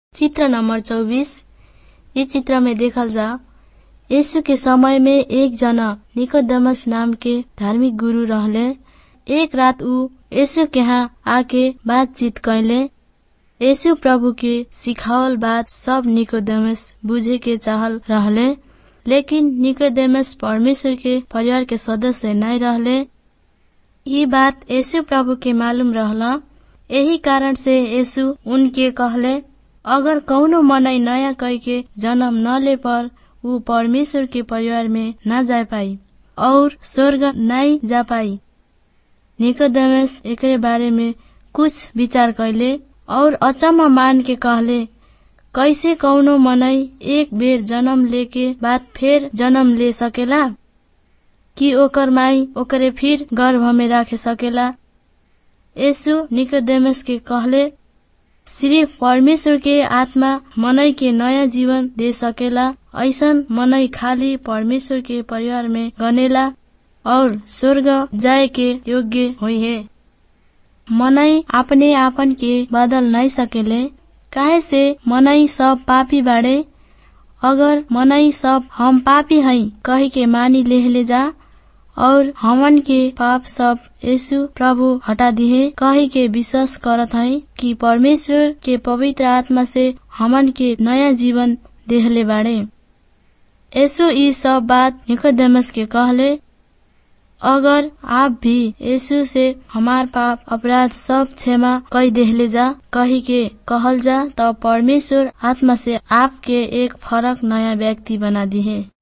चित्र नंबर चौबीस इ चित्र में देखल जा यीशु के समय में एक जना निकोदेमस नाम के धार्मिक गुरु रहले एक रात ऊ यीशु के यहाँ आके बातचीत कैले यीशु प्रभु के सिखावल बात सब निकोदेमस बुझे के चाहल रहले लेकिन निकोदेमस परमेश्वर के परिवार के सदस्य नहीं रहले ये बात यीशु प्रभु के मालूम रहला यही कारण से यीशु उनके कहले अगर कौनो मनई नया कई के जन्म न ले पर ऊ परमेश्वर के परिवार में न जा पाई और स्वर्ग नहीं जा पाई निकोदेमस एकरे बारे में कुछ विचार कैले और अचम्म मान के कहले कैसे कौनो मनई एक बेर जन्म लेके बाद फिर जन्म ले सकेला कि ओकर माई ओकरे फिर गर्भ में राखे सकेला यीशु निकोदेमस के कहले सिर्फ परमेश्वर के आत्मा मनई के नया जीवन दे सकेला ऐसन मनई खाली परमेश्वर के परिवार में गनेला और स्वर्ग जाए के योग्य हुई है मनई अपने आपन के बदल नहीं सकेले काहे से मनई सब पापी बाड़े अगर मनई सब हम पापी हई कही के मानी लेहले जा और हमन के पाप सब यीशु प्रभु हटा दिए कही के विश्वास करत है कि परमेश्वर के पवित्र आत्मा से हमन के नया जीवन देहले बाड़े यीशु ई सब बात निकोदेमस के कहले अगर आप भी यीशु से हमार पाप अपराध सब क्षमा कई देहले जा कही के कहल जा त परमेश्वर आत्मा से आपके एक फरक नया व्यक्ति बना दिए